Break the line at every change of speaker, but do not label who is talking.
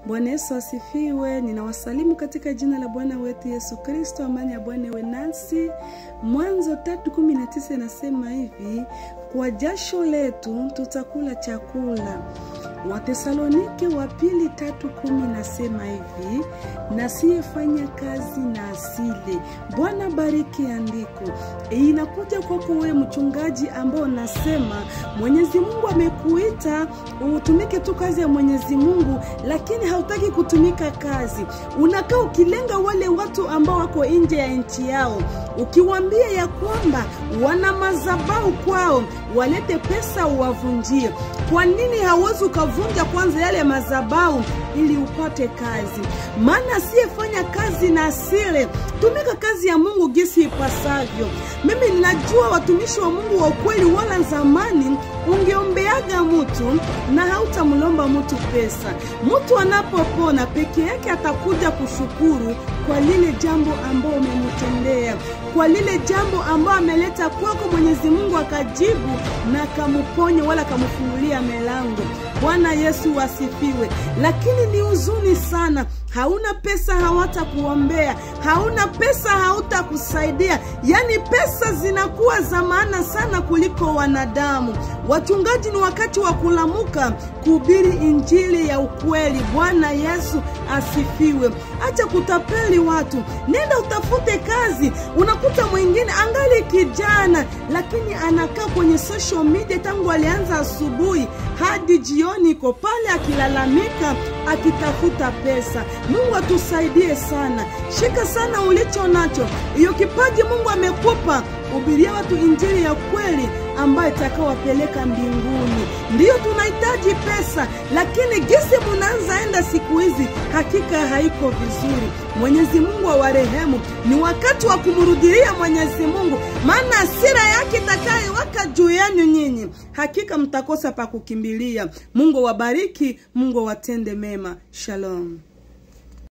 Bwana Yesu asifiwe. Ninawasalimu katika jina la Bwana wetu Yesu Kristo. Amani ya Bwana iwe nasi. Mwanzo tatu kumi na tisa inasema hivi, kwa jasho letu tutakula chakula. Watesalonike wa pili tatu kumi nasema hivi, nasiyefanya kazi na asile. Bwana bariki andiko. E, inakuja kwako wewe mchungaji ambao unasema Mwenyezi Mungu amekuita utumike tu kazi ya Mwenyezi Mungu, lakini hautaki kutumika kazi. Unakaa ukilenga wale watu ambao wako nje ya nchi yao, ukiwaambia ya kwamba wana madhabahu kwao, walete pesa uwavunjie. Kwa nini hauwezi ukavunja kwanza yale madhabahu ili upate kazi? Maana asiyefanya kazi na asile, tumika kazi ya Mungu gisi ipasavyo. Mimi ninajua watumishi wa Mungu wa ukweli, wala zamani ungeombeaga mtu na hautamlomba mtu pesa. Mtu anapopona peke yake atakuja kushukuru kwa lile jambo ambao umemtendea, kwa lile jambo ambao ameleta kwako. Mwenyezi Mungu akajibu na akamuponya wala akamfungulia milango. Bwana Yesu wasifiwe. Lakini ni huzuni sana, hauna pesa, hawatakuombea, hauna pesa, hautakusaidia. Yaani pesa zinakuwa za maana sana kuliko wanadamu. Wachungaji, ni wakati wa kulamuka kuhubiri injili ya ukweli. Bwana Yesu asifiwe. Acha kutapeli watu, nenda utafute kazi. Unakuta mwingine angali kijana, lakini anakaa kwenye social media tangu alianza asubuhi hadi jioni, iko pale akilalamika, akitafuta pesa. Mungu atusaidie sana. Shika sana ulicho nacho, hiyo kipaji Mungu amekupa, hubiria watu injili ya kweli ambayo itakawapeleka mbinguni. Ndiyo tunahitaji pesa, lakini gisi munaanza enda siku hizi hakika haiko vizuri. Mwenyezi Mungu awarehemu. Ni wakati wa kumrudilia Mwenyezi Mungu, maana hasira yake itakayowaka juu yenu nyinyi, hakika mtakosa pa kukimbilia. Mungu wabariki, Mungu watende mema. Shalom.